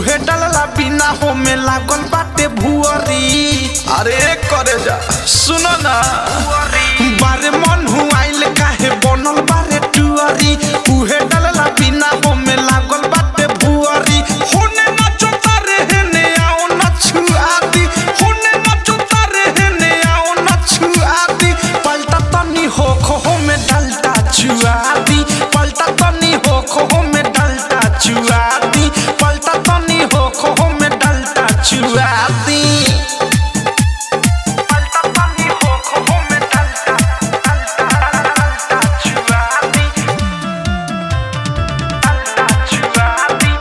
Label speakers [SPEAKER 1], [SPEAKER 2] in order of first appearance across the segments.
[SPEAKER 1] उहे डलला बिना हो में लागल बाटे भुअरी अरे करे जा सुनो ना बारे मन हुआइल काहे बनल बारे टुअरी उहे डलला बिना हो में लागल बाटे भुअरी होने नाचो तारे हेने आओ नछुआती होने नाचो तारे हेने आओ नछुआती पलटा तनी हो खो में डलता छुआती पलटा तनी हो खो में डलता छुआती पलटा तनी हो खो में डलता छुआती पलटा तनी हो खो में डलता डलता छुआती डलता छुआती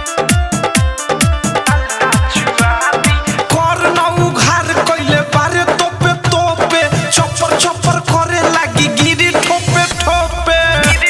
[SPEAKER 1] कर ना उघार कइले बारे तोपे तोपे चप्पर चप्पर करे लागी गिरी ठोपे ठोपे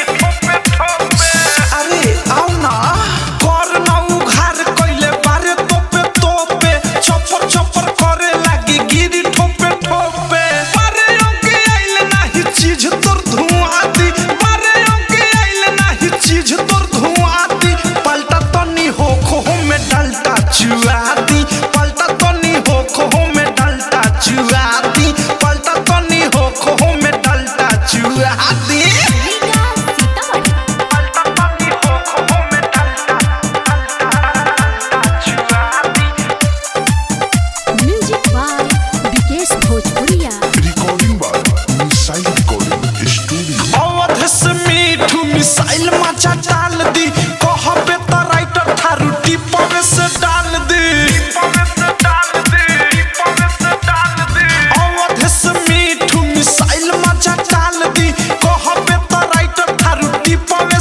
[SPEAKER 1] अरे आओ ना कर ना उघार कइले बारे तोपे तोपे चप्पर चप्पर करे लागी गिरी ठोपे ठोपे बारे ओके आइले नाही चीज तोर धुआं दी बारे ओके आइले नाही चीज तोर धुआं दी पलटा तनी हो खो में डलता चुआती पलटा तनी हो खो में डलता चुआती पलटा तनी हो खो में डलता चुआती
[SPEAKER 2] रीगा सीतामढ़ी
[SPEAKER 1] पलटा तनी हो खो में डलता डलता चुआती
[SPEAKER 2] म्यूजिक बाय विकेश भोजपुरिया
[SPEAKER 3] Recording by Missile Recording Studio.
[SPEAKER 1] Awadh से मीठू मिसाइल मचा डाल दी कहबे त राइटर थारू टिपवे से डाल दी अवध से मीठू मिसाइल मचा डाल दी कहबे त राइटर थारू टिपवे